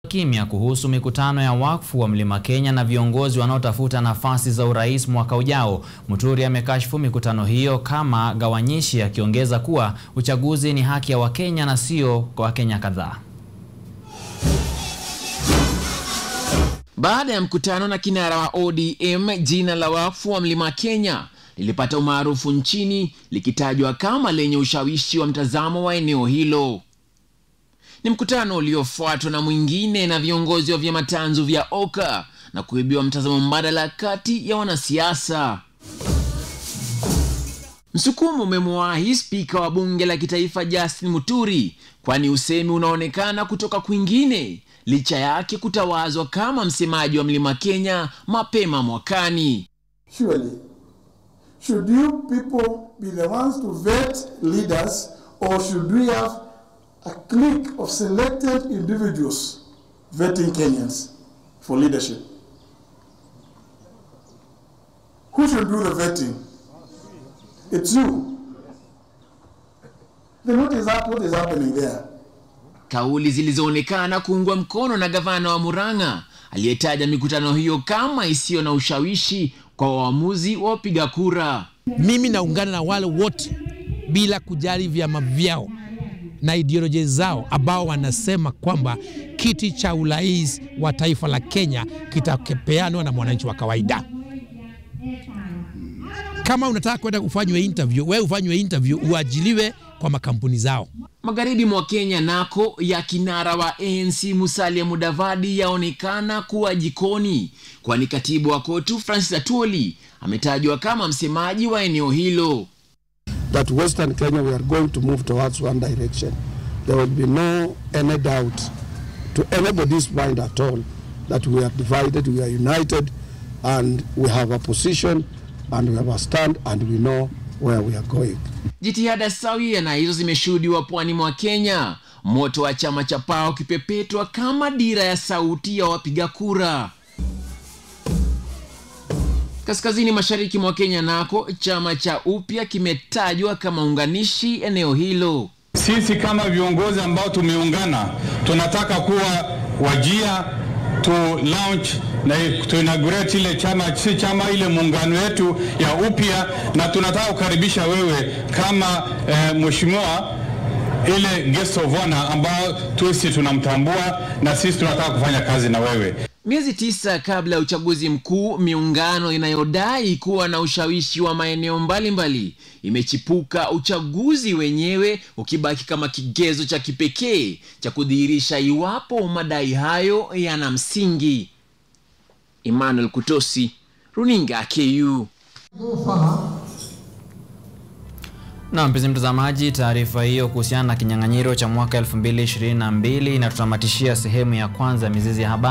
kimya kuhusu mikutano ya wakfu wa Mlima Kenya na viongozi wanaotafuta nafasi za urais mwaka ujao. Muturi amekashifu mikutano hiyo kama gawanyishi, akiongeza kuwa uchaguzi ni haki ya Wakenya na sio kwa Wakenya kadhaa. Baada ya mkutano na kinara wa ODM, jina la wakfu wa Mlima Kenya lilipata umaarufu nchini likitajwa kama lenye ushawishi wa mtazamo wa eneo hilo. Ni mkutano uliofuatwa na mwingine na viongozi wa vyama tanzu vya OKA na kuibiwa mtazamo mbadala kati ya wanasiasa. Msukumo umemwahi spika wa bunge la kitaifa Justin Muturi, kwani usemi unaonekana kutoka kwingine licha yake kutawazwa kama msemaji wa Mlima Kenya mapema mwakani. Surely, should you people be the ones to vet leaders or should we have a clique of selected individuals vetting Kenyans for leadership? Who should do the vetting? It's you. Then what is that? What is happening there? Kauli zilizoonekana kuungwa mkono na gavana wa Murang'a aliyetaja mikutano hiyo kama isiyo na ushawishi kwa waamuzi wa wapiga kura. Mimi naungana na wale wote bila kujali vyama vyao na ideolojia zao ambao wanasema kwamba kiti cha urais wa taifa la Kenya kitapeanwa na mwananchi wa kawaida. Kama unataka kwenda kufanywa interview, wewe ufanywe interview, uajiliwe kwa makampuni zao. Magharibi mwa Kenya nako ya kinara wa ANC Musalia Mudavadi yaonekana kuwa jikoni, kwani katibu wa KOTU Francis Atwoli ametajwa kama msemaji wa eneo hilo. that Western Kenya we are going to move towards one direction. There will be no any doubt to anybody's mind at all that we are divided, we are united, and we have a position and we have a stand and we know where we are going. Jitihada sawia na hizo zimeshuhudiwa pwani mwa Kenya, moto wa chama cha PAO ukipepetwa kama dira ya sauti ya wapiga kura. Kaskazini mashariki mwa Kenya nako chama cha Upya kimetajwa kama unganishi eneo hilo. Sisi kama viongozi ambao tumeungana tunataka kuwa wajia to launch na to inaugurate ile chama si chama ile muungano yetu ya upya, na tunataka kukaribisha wewe kama eh, mheshimiwa ile guest of honor ambao tusi tunamtambua na sisi tunataka kufanya kazi na wewe. Miezi tisa kabla ya uchaguzi mkuu, miungano inayodai kuwa na ushawishi wa maeneo mbalimbali imechipuka, uchaguzi wenyewe ukibaki kama kigezo cha kipekee cha kudhihirisha iwapo madai hayo yana msingi. Emmanuel Kutosi, runinga KU. Na mpenzi mtazamaji, taarifa hiyo kuhusiana na kinyang'anyiro cha mwaka 2022 inatutamatishia sehemu ya kwanza ya mizizi ya habari.